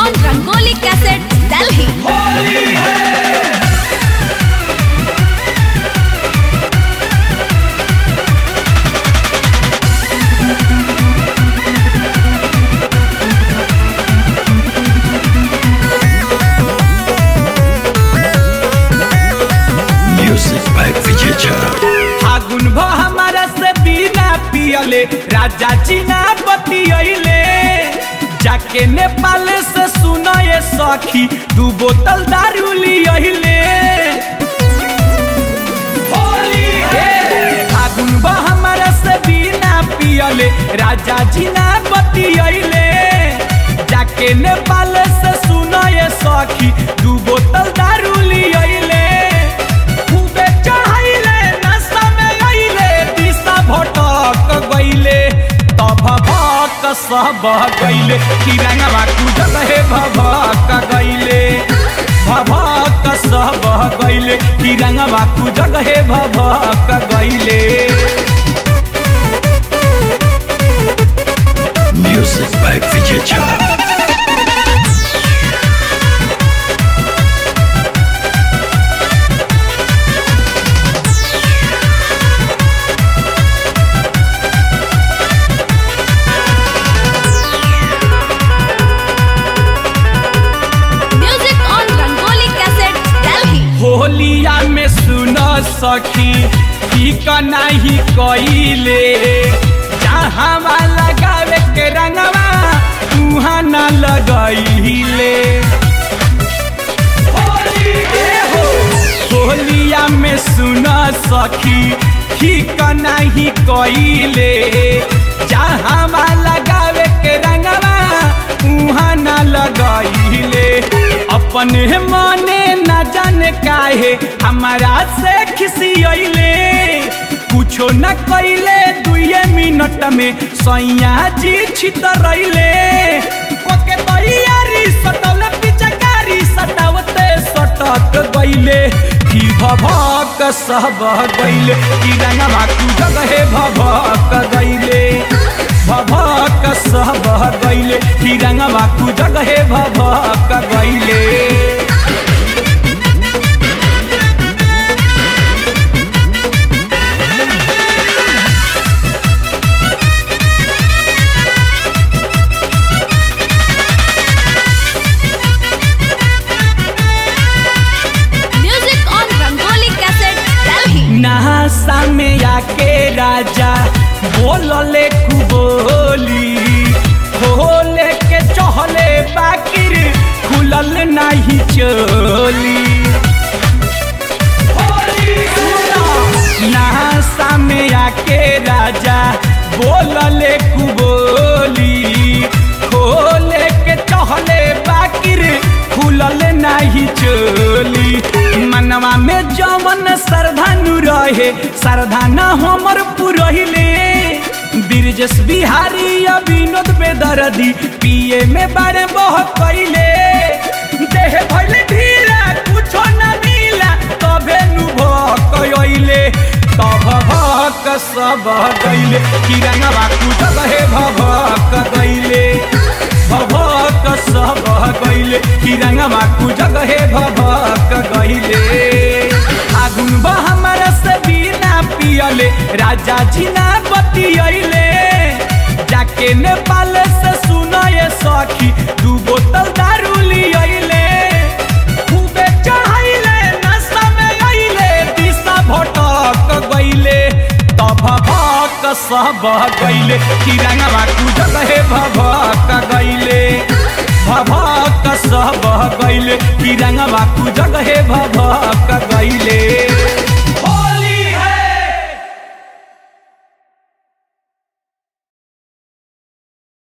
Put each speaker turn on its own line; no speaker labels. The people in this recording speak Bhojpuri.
on Rangoli Cassette, Delhi.
Music by Vijay Chara.
फागुन भ हमारा से बिना पियले राजा चीना बतियले जाके नेपाल से सुनाए सखी दू बोतल दारू लियले फागुन भ हमारा से बिना पियले राजा चीना बतियले जाके नेपाल से सुनाए सखी दू बोतल दारू लियले खूबे चढ़ाइले नशा में गइले दिशा भटक गइले तब भक सब गइले तिरंगवा कूदत हे भभक गइले भभक सब गइले तिरंगवा कूदत हे भभक गइले
Music by Vijay Chara.
Music on Rangoli Cassette, Delhi.
होलिया में सुन सखी ठीक नहीं कइले जहाँ लगावे के रंगवा तुहाँ न लगइले होलिया में सुन सखी ठीक नहीं कइले जहाँ लगावे के रंगवा उहाँ न लगइले अपने मने न जाने काहे हमारा से खिसियले कुछो न कइले दुए मिनट में सैया जी छितरैले ओके तैयारी सटल पिचकारी सटावते सटक गइले की भभक सब गइले की रंगवा कूदक हे भभक गइले भभक सब गइले की रंगवा कूदक हे भभक गइले
Music on Rangoli Cassette, Delhi.
नहासा में आके राजा बोलले कुबोली खोले के चहले बाकिर खुलल नहीं चोली नहासा में आके राजा बोलले कुबोली खोले के चहले बाकिर खुलल नहीं चोली मनवा में जवन सरधानु रहे सरधाना हमर पुरहिले ब्रिजेश बिहारी या विनोद बेदरदी पिए में बारे बह कैले देह भइले ढीला कुछो न मिला तबे नु भकइले तब भक सब गइले किरंगवा कुछ हे भभक गइले भभक सब गइले किरंगवा कुछ हे भभक गइले आगुन बा हमारा से बिना पियले राजा जी ना बतियले जाके नेपाल से सुनाए सखी दू बोतल दारू लियले खूबे चढ़ाइले नशा में गइले दिशा भटक गइले तब भक सब गइले तिरंगवा कूदत हे भभक गइले भभक सब गइले तिरंगवा कूदत